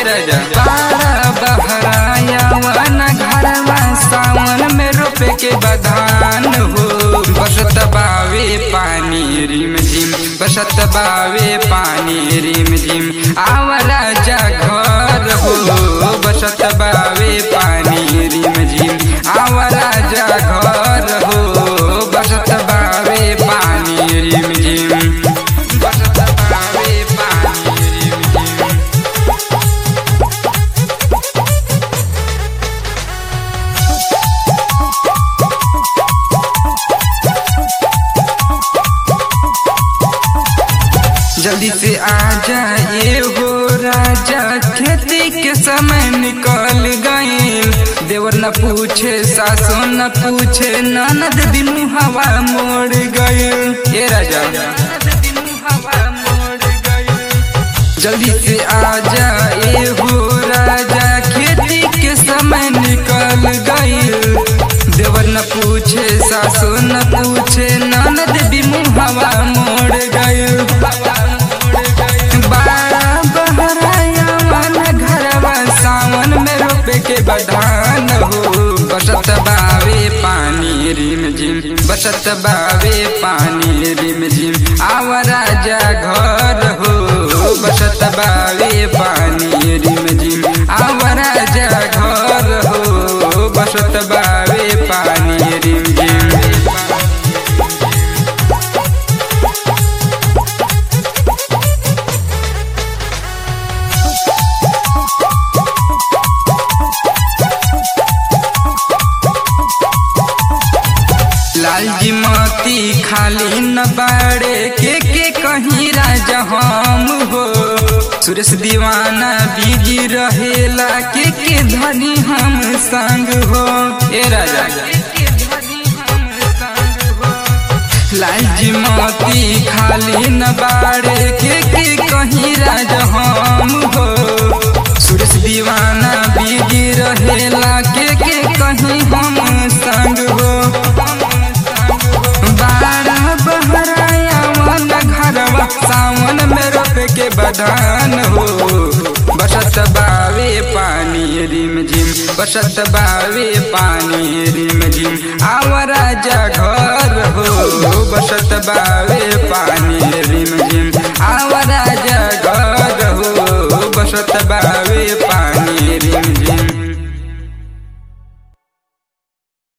राजा बारा बहराया वन घरवा सावन में रोपे के बधान हो बसत बावे पानी रिम झिम बसत बावे पानी रिम झिम आव राजा घर हो बसत बावे पानी रिम झिम आव राजा घर हो बसत बावे पानी रिम झिम बसत बावे पानी रिम झिम जल्दी से आ जाए हो राजा खेती के समय निकल गए देवर न पूछे सासो न पूछे ननद दिन हवा मोड़ गए ये राजा जल्दी से आ जाए हो राजा खेती के समय निकल गए देवर न पूछे सासो न पूछे ननद बिमु हवा मोड़ गए बारा बहराया मन घरवा सावन में रोपे के बधान हो बसत बावे पानी रिम झिम बसत बावे पानी रिम झिम आव राजा घर हो बसत बावे पानी रिम झिम आव राजा घर हो बसत बावे पानी रिम झिम लाल जी मोती खाली न बाड़े के के कहीं राजा हम हो सुरेश दीवाना बीजी रहेला के के धनी हम संग हो ए राजा लाल जी मोती खाली न बाड़े के के कहीं राजा हम हो सुरेश दीवाना बीजी रहेला के के कहीं हम संग हो बारा बहराया मन घरवा सावन में रोप के बधान हो बसत बावे पानी रिम झिम बसत बावे पानी रिम झिम आव राजा घर हो बसत बावे पानी रिम झिम आव राजा घर हो बसत बावे